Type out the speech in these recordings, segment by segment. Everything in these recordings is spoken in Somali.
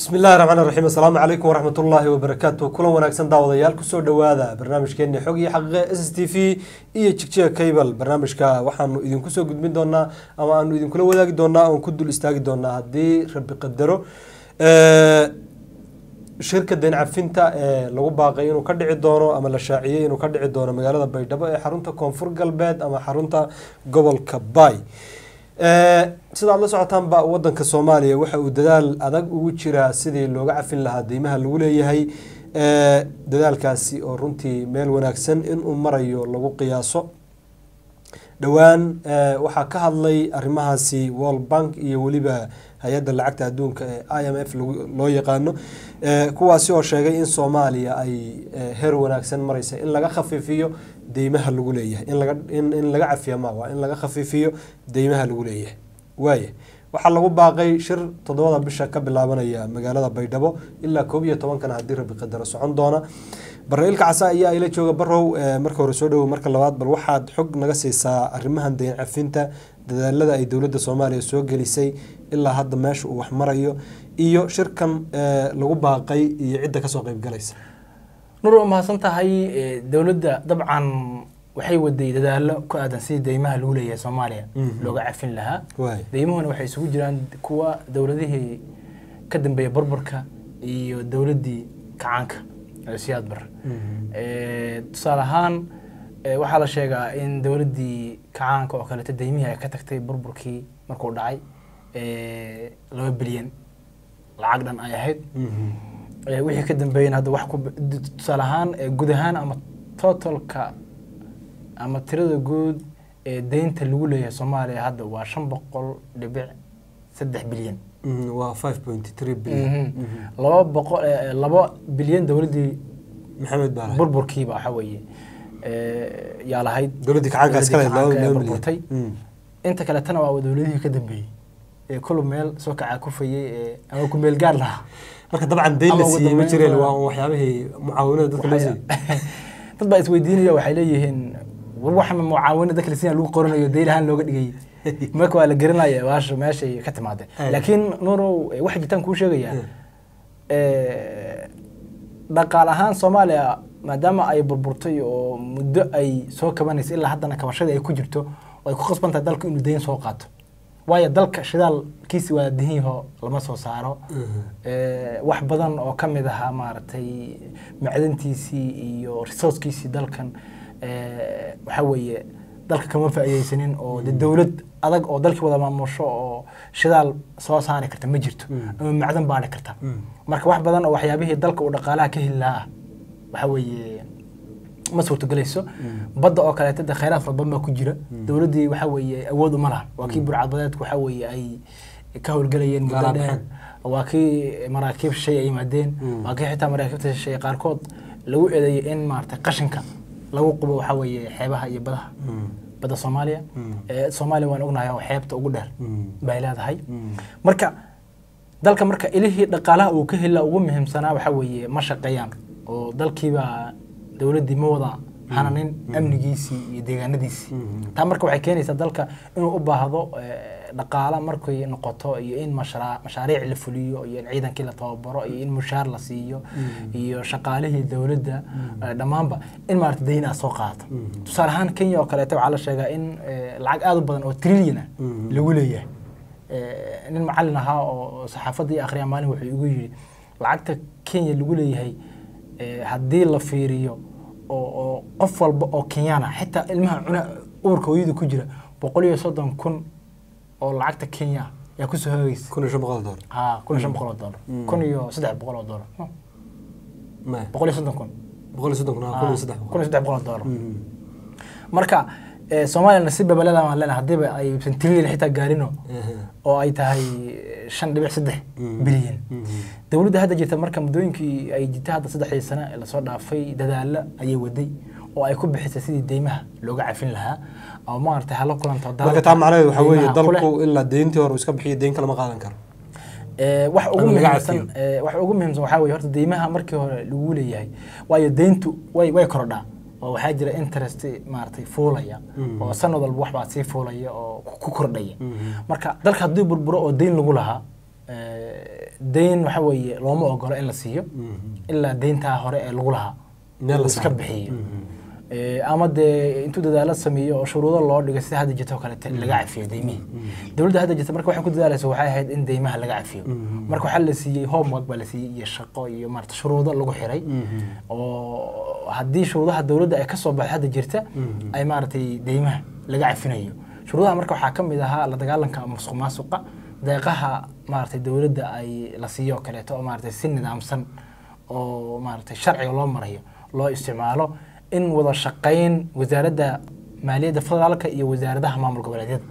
bismi illahi raxmaan raxiim assalaamu calaykum waraxmat ullaahi wabarakaatu kulan wanaagsan daawadayaal kusoo dhowaada barnaamijkeeni xog iyo xaqiiqe s s t v iyo jigjiga cable barnaamijka waxaanu idinku soo gudbin doonaa ama aanu idinkula wadaagi doonaa oon ku dul istaagi doonaa haddii rabi qadaro shirka deyn cafinta ee lagu baaqay inuu ka dhici doono ama la shaaciyey inuu ka dhici doono magaalada baydhabo ee xarunta koonfur galbeed ama xarunta gobolka bay sidaad la socotaanba wadanka soomaaliya waxa uu dadaal adag ugu jiraa sidii looga cafin lahaa deymaha lagu leeyahay dadaalkaasi oo runtii meel wanaagsan inuu marayo lagu qiyaaso dhowaan waxaa ka hadlay arrimahaasi world bank iyo weliba hay-adda lacagta adduunka ee i m f loo yaqaano kuwaasi oo sheegay in soomaaliya ay heer wanaagsan mareysa in laga khafiifiyo deymaha lagu leeyahay in laga cafiya ma waa in laga khafiifiyo deymaha lagu leeyahay waaya waxaa lagu baaqay shir toddobada bisha ka bilaabanaya magaalada baydhabo ilaa koob iyo tobankana haddii rabi qadaro socon doona barra-iilka casa ayaa ila jooga barow marka hore soo dhowow marka labaad bal waxaad xog naga siisaa arrimahan deyn cafinta dadaalada ay dowladda soomaaliya soo gelisay ilaa hadda meesha uu wax marayo iyo shirkan lagu baaqay iyo cidda kasoo qeybgalaysa nur waa mahadsan tahay dowladda dabcan waxay waday dadaalo ku aadan sidii deymaha lagu leeyahay soomaaliya looga cafin lahaa deymuhuna waxay isugu jiraan kuwa dowladihii ka dambeeya burburka iyo dowladdii kacaanka siyaad bar tusaale ahaan waxaa la sheegaa in dowladdii kacaanka oo kaleeto deymihii ay ka tagtay burburkii markuu dhacay laba bilyan lacag dhan ay ahayd wixii ka dambeeyana hadda wax ku tusaale ahaan guud ahaan ama totalka ama tirada guud ee deynta lagu leeyahay soomaaliya hadda waa shan boqol dhibic saddex bilyan waa five point three bilyan laba boqol laba bilyan dowladdii maxamed baa burburkiiba waxa weeye yaa lahayd dowladdii kacaanka iskale laba burburtay inta kaletana waa dowladihii ka dambeeyey ee kulu meel soo kacaa kufayey ee ama ku meel gaar lahaa marka dabcan deyn la siiyey ma jireen waa waxyaabihii mucaawinada dadka loo siiyey dad baa isweydiinaya waxay leeyihiin war waxa mucaawinada dadka la siiyay lagu qoranayo deyn ahaan looga dhigay marka waa la garanaya waasha meeshay ka timaadeen laakiin nuurow waxa jirtaan kuu sheegayaa dhaqaal ahaan soomaaliya maadaama ay burburtay oo muddo ay soo kabanaysa ilaa haddana kabashadii ay ku jirto oo ay ku qasban tahay dalku inuu deyn soo qaato waayo dalka shidaalkiisi waa dihinyaho lama soo saaro wax badan oo ka mid ahaa maaragtay macdantiisii iyo resourcekiisii dalkan waxa weeye dalka kama faa'iidaysanin oo de dowlad adag oo dalkii wada maamusho oo shidaal soo saari karta ma jirto ama macdan baadhi karta marka wax badan oo waxyaabihii dalka uu dhaqaalaha ka heli lahaa waxa weeye ma suurtogelayso badda oo kaleeto de khayraad fara badan baa ku jira dowladdii waxa weeye awood uma laha waa kii burcadbadeedku waxa weeye ay ka howlgelayeen muddo dheer waa kii maraakiib shay ay yimaadeen waa kii xitaa maraakiibta shay qaarkood lagu eedeeyay in maaragtay qashinka lagu qubo waxa weeye xeebaha iyo badaha badda soomaaliya soomaaliya waan ognahay oo xeebta ugu dheer bay leedahay marka dalka marka ilihii dhaqaalaha uu ka hela ugu muhiimsanaa waxa weeye ma shaqeeyaan oo dalkiibaa dowladdii ma wada hananin amnigiisii iyo deegaanadiisii taa marka waxay keenaysaa dalka inuu u baahdo dhaqaala markay noqoto iyo in mashaariic la fuliyo iyo in ciidankii la tababaro iyo in mushaar la siiyo iyo shaqaalihii dowladda dhammaanba in maarata deyn aad soo qaadato tusaale ahaan kenya oo kaleeto waxaa la sheegaa in lacag aad u badan oo trillion ah lagu leeyahay nin macallin ahaa oo saxaafaddii akhriya maalin wuxuu igu yidhi lacagta kenya lagu leeyahay haddii la fiiriyo oo qof walba oo kenyaan ah xitaa ilmaha cuna uurka hooyada ku jira boqol iyo soddon kun oo lacagta kenya yaa kusoo hagaysa kun iyo shan boqol dollar ha kun iyo shan boqol oo dollar kun iyo saddex boqol oo dollar boqol iyo soddon kun boqol iyo soddon kun kun iyo saddex kun iyo saddex boqol oo dollar marka soomaaliyana si babalada aan leenahay haddiiba ay trillion xitaa gaarino oo ay tahay shan dhibic saddex bilyan dowladda hadda jirta marka muddooyinkii ay jirta hadda saddexdii sano ee lasoo dhaafay dadaalo ayay waday oo ay ku bixisay sidii deymaha looga cafin lahaa oo maaragtay hala kulanto marka taa macnaheedu waxaa weeye dalku ilaa deyntii hore uu iska bixiyo deyn kale ma qaadan karo wax ugu muhiimsan wax ugu muhiimsan waxaa weeye horta deymaha markii hore lagu leeyahay waayo deyntu way way korodhaa oo waxaa jira interest maaragtay fuulaya oo sanad walba waxbaa sii fuulaya oo ku kordhaya marka dalka haddii burburo oo deyn lagu lahaa deyn waxa weeye looma ogolo in la siiyo ilaa deyntaa hore ee lagu lahaa Meel la uu iska saaro. bixiyo Eh, ama dee intuu dadaalo sameeyo oo shuruudo loo dhigay sida hadda jirta oo kalete laga cafiyo deymihii dowladda hadda jirta marka waxay ku dadaalaysa waxay ahayd in deymaha laga cafiyo marka waxaa la siiyey homework baa la siiyey iyo shaqo iyo maarata shuruudo lagu xiray oo haddii shuruudaha dowladda ay kasoo baxdo hadda jirta ay maaragtay deymaha laga cafinayo shuruudaha marka waxaa ka mid ahaa la dagaalanka musuq maasuqa deeqaha maaragtay dowladda ay la siiyo oo kaleeto oo maaragtay si nidaamsan oo maaragtay sharciga loo marayo loo isticmaalo in wada shaqayn wasaaradda maaliyadda federaalka iyo wasaaradaha maamul goboleedyada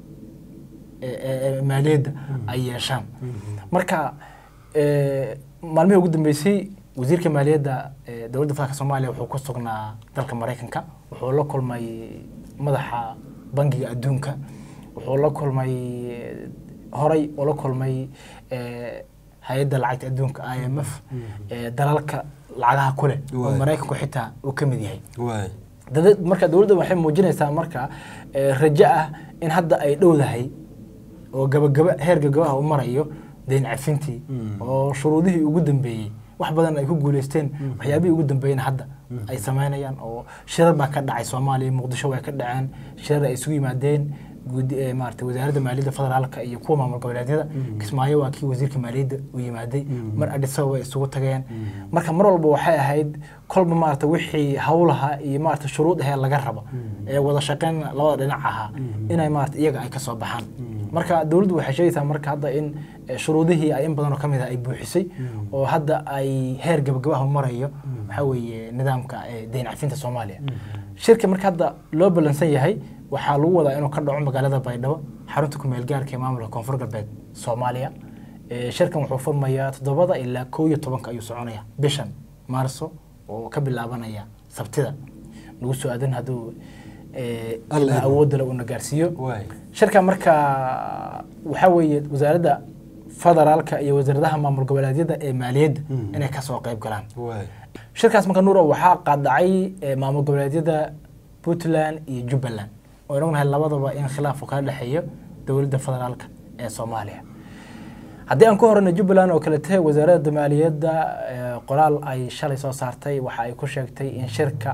ee- ee- ee maaliyadda ay yeeshaan marka eh, maalmihii ugu dambeysay wasiirka maaliyadda ee dowladda federaalka soomaaliya wuxuu ku sugnaa dalka maraykanka wuxuu la kulmay madaxa bangiga adduunka wuxuu la kulmay eh, horay ula kulmay eh, hay-adda lacagta adduunka i m f ee dalalka lacagaha ku leh oo Waay. maraykanku xitaa uu ka mid yahay waay dada- marka dowladda waxay muujinaysaa marka eh, rajo ah in hadda ay dhowdahay oo gabagaba heer gabagabaha u marayo deyn cafintii oo shuruudihii ugu dambeeyey wax badan ay ku guuleysteen waxyaabihii ugu dambeeyena hadda ay samaynayaan oo shirar baa ka dhacay soomaaliya muqdisho way ka dhaceen shirar ay isugu yimaadeen guud eh, maaragtay wasaaradda maaliyadda federaalka iyo kuwa maamul goboleedyada kismaayo waa kii wasiirka maaliyadda u yimaaday mar adhisawa way isugu tageen marka mar walba waxay ahayd kolba maarata wixii hawlaha iyo maarata shuruud ahee laga rabo ee wada shaqeyn labada dhinac ahaa inay maarata iyaga ay ka soo baxaan marka dowladdu waxay sheegaysaa marka hadda in eh, shuruudihii ay in badan oo ka mid ah ay buuxisay oo hadda ay heer gabagabaha marayo waxaa weeye nidaamka eh, deyn cafinta soomaaliya shirka marka hadda loo ballansan yahay waxaa lagu wadaa inuu ka dhaco magaalada baydhabo xarunta kumeel gaarka ee maamulka koonfur galbeed soomaaliya Eh, shirkan wuxuu furmayaa toddobada ilaa kow iyo tobanka ayuu soconaya bishan maarso oo ka bilaabanaya sabtida nagu soo aadan hadduu eh, Alla ilaa idmo. awoodda le uuna gaarsiiyo waay shirka marka waxaa weeye wasaaradda federaalka iyo wasaaradaha maamul goboleedyada ee maaliyadda Mm. inay kasoo qayb galaan waay shirkaas marka nuuro waxaa qaadacay eh, maamul goboleedyada puntland iyo jubbaland oo aan ognahay labadaba in khilaaf uu kala dhexeeyo dowladda federaalka ee soomaaliya haddii aan ku horeyno jubbaland oo kale tahay wasaaradda maaliyadda eh, qoraal ay shalay soo saartay waxa ay ku sheegtay in shirka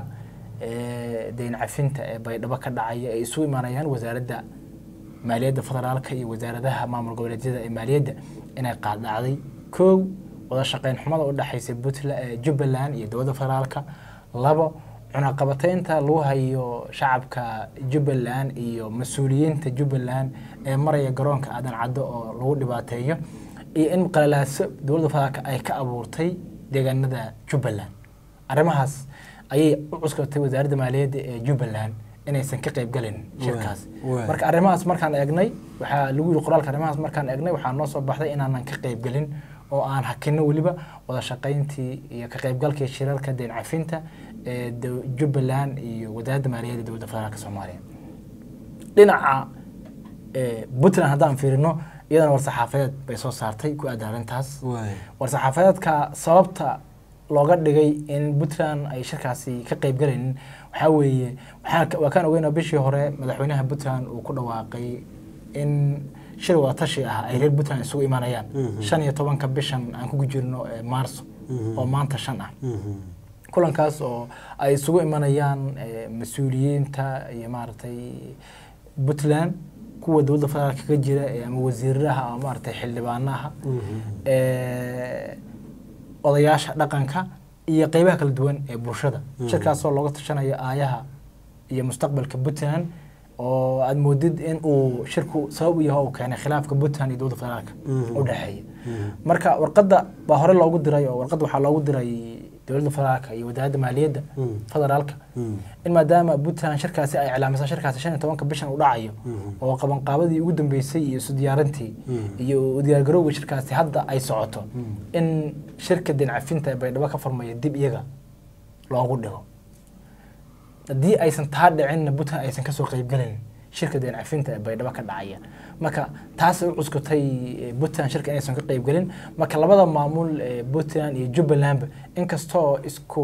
eh, deyn cafinta ee baydhabo ka dhacaya ay isugu imaanayaan wasaaradda maaliyadda federaalka iyo wasaaradaha maamul goboleedyada ee maaliyadda inay qaadacday kow wada shaqeyn xumada u dhexaysa puntland eh, jubbaland iyo dowladda federaalka labo cunaqabataynta lagu hayo shacabka jubbaland iyo mas-uuliyiinta jubbaland ee maraya garoonka aadan caddo oo lagu dhibaateeyo iyo in qalalaaso dowladda federaalka ay ka abuurtay deegaanada jubbaland arrimahaas ayay u cuskatay wasaaradda maaliyadda ee jubbaland inaysan ka qayb galin shirkaas waay. marka arrimahaas markaan eegnay waxaa lagu yiri qoraalka arrimahaas markaan eegnay waxaa noo soo baxday inaanan ka qayb gelin oo aan hakino weliba wada shaqayntii iyo ka qaybgalkii shirarka deyn cafinta ee dow- jubbaland iyo wasaaradda maaliyadda dowladda federaalka soomaaliya dhinaca eh, puntland haddaan fiirino iyadana war-saxaafadeed bay soo saartay ku aadan arrintaas waay war-saxaafadeedka sababta looga dhigay in puntland ay shirkaasi ka qayb galaynin waxaa weeye waxaa- waa kaan ogeynaa bishii hore madaxweynaha puntland uu ku dhawaaqay in shir wadatashi ah ay reer puntland isugu imanayaan Mhm. shan iyo tobanka bishan aan ku jirno ee maarso Mhm. oo maanta shan ah Mhm. kulankaas oo ay isugu imanayaan eh, mas-uuliyiinta iyo maaragtay puntland kuwa dowladda federaalka ka jira ee ama wasiiraha ama maaragtay xildhibaanaha Mhm. eh, odayaasha dhaqanka iyo qeybaha kala duwan ee bulshada Mhm. shirkaasoo looga tashanayo aayaha iyo mustaqbalka puntland oo aad moodid in uu shirku sabab u yahay oo uu keenay khilaafka puntland iyo dowladda federaalka Mhm. u dhexeeya Mhm. marka warqadda baa hore loogu diray oo warqadda waxaa loogu diray dowladda federaalka iyo wasaaradda maaliyadda Mhm. federaalka Mhm. in maadaama puntland shirkaasi ay iclaamisay shirkaasi shan iyo tobanka bishan u dhacayo Mhm. oo qabanqaabadii ugu dambeysay iyo isu diyaarintii Mhm. iyo u diyaargarowga shirkaasi hadda ay socoto Mhm. in shirka deyn cafinta ee baydhabo ka furmaya dib iyaga loogu dhigo haddii aysan taa dhicinna puntland aysan kasoo qeybgelin shirka deyn cafinta ee baydhabo ka dhacaya marka taasay u cuskutay eh, puntland shirka inaysan ka qeybgelin marka labada maamul ee puntland iyo jubbalandba inkastoo isku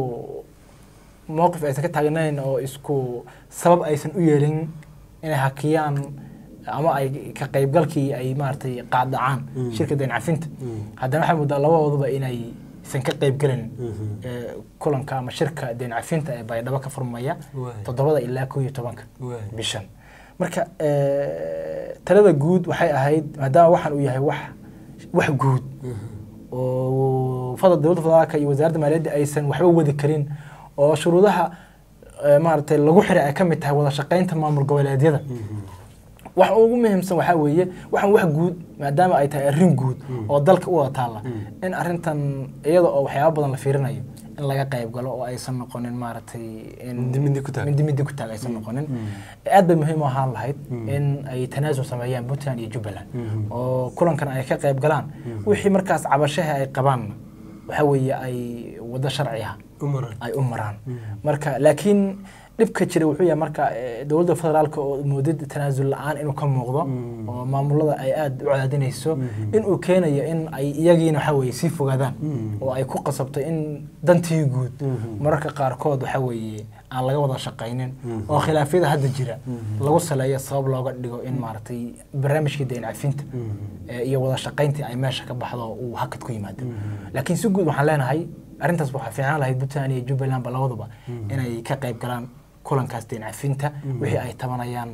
mowqif aysan ka taagnayn oo isku sabab aysan u yeelin inay hakiyaan ama ay ka qaybgalkii ay maaragtay qaadacaan Mm. shirka dayn cafinta Mm. haddana waxay muddaa labadooduba inay isan ka qaybgelin Mhm. ee, kulanka ama shirka dayn cafinta ee baydhabo ka furmaya Waay. toddobada ilaa koo iyo tobanka Waay. bishan marka ee, talada guud waxay ahayd maadaama waxaan uu yahay wax wax guud Mhm. oo fadal dowladda federaalka iyo wasaaradda maaliyadda aysan waxba wadi karin oo shuruudaha ee, maaragtay lagu xiray ay ka mid tahay wada shaqaynta maamul goboleedyada Mhm. waxa ugu muhiimsan waxaa weeye waxaan wax guud maadaama ay tahay arrin guud Mm. oo dalka u wada taalla Mm. in arrintan iyada oo waxyaaba badan la fiirinayo in laga qayb galo oo aysan noqonin maaragtay in Mindi mindi ku taag. mindi mindi ku taag aysan noqonin Mm. aad bay muhiim u ahaan lahayd Mm. in ay tanaasul sameeyaan puntland iyo jubbaland Mhm. oo kulankan ay ka qayb galaan wixii markaas cabashaha ay qabaan waxa weeye ay wado sharci ah Umaran. ay u maraan Mm. marka laakiin dhibka jira wuxuu yahay marka eh, dowladda federaalka oo moodid tanaasul la-aan inuu ka muuqdo Mm. oo maamulada ay aada u cadaadinayso Mhm. inuu keenayo in ay iyagiina waxa weeye sii fogaadaan Mm. oo ay ku qasabto in dantii guud Mhm. mararka qaarkood waxa weeye aan laga wada shaqaynin Mhm. oo khilaafyada hadda jira Mhm. lagu saleeyo sabab looga dhigo in maaragtay barnaamijkii dayn cafinta Mhm. eh, iyo wada shaqayntii ay meesha ka baxdo oo uu hakad ku yimaado Mhm. laakiin si guud waxaan leenahay arrintaas waxaa fiicnaan lahayd puntland iyo jubbalandba labaduba inay ka qayb galaan kulankaas dayn cafinta wixii ay tabanayaan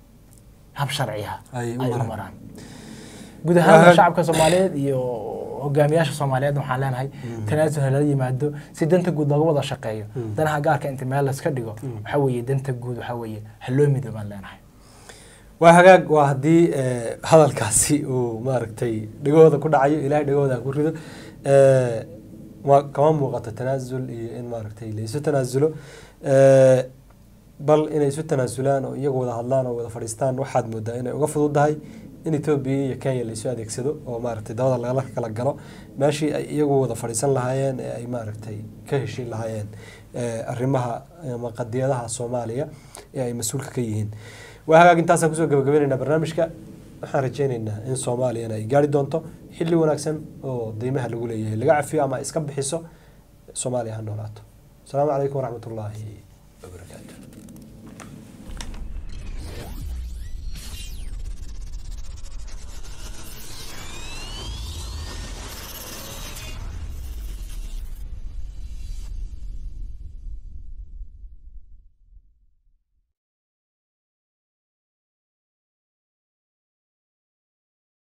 hab sharci ah Ay u ay u maraan. maraan guud ahaan Waa- shacabka soomaaliyeed iyo hogaamiyaasha soomaaliyeed waxaan leenahay tanaasul ha lala yimaado si danta guud looga wada shaqeeyo Mm. danaha gaarka inta meel layska dhigo waxa weeye danta guud waxa weeye ha loo midoobaan leenahay waa hagaag waa haddii eh, hadalkaasi uu maaragtay dhegahooda ku dhacayo ilaahay dhegahooda ha ku rido Eh, waa kama muuqato tanaasul iyo in maaragtay la isu tanaasulo Eh, bal inay isu tanaasulaan oo iyagu wada hadlaan oo wada fadhiistaan waxaad moodaa inay uga fududahay in etoobiya iyo kenya la isu adeegsado oo maaragtay dabada lagala kala galo meeshii ay iyagu wada fadhiisan lahaayeen ee ay maaragtay ka heshiin lahaayeen eh, arrimaha ama qadiyadaha soomaaliya ee ay mas-uulka ka yihiin waa hagaag intaasaan kusoo gabagabaynaynaa barnaamijka waxaan rajaynaynaa in soomaaliyana ay gaari doonto xilli wanaagsan oo deymaha lagu leeyahay laga cafiyo ama iska bixiso soomaaliya ha noolaato asalaamu calaykum waraxmatullaahi wabarakaatu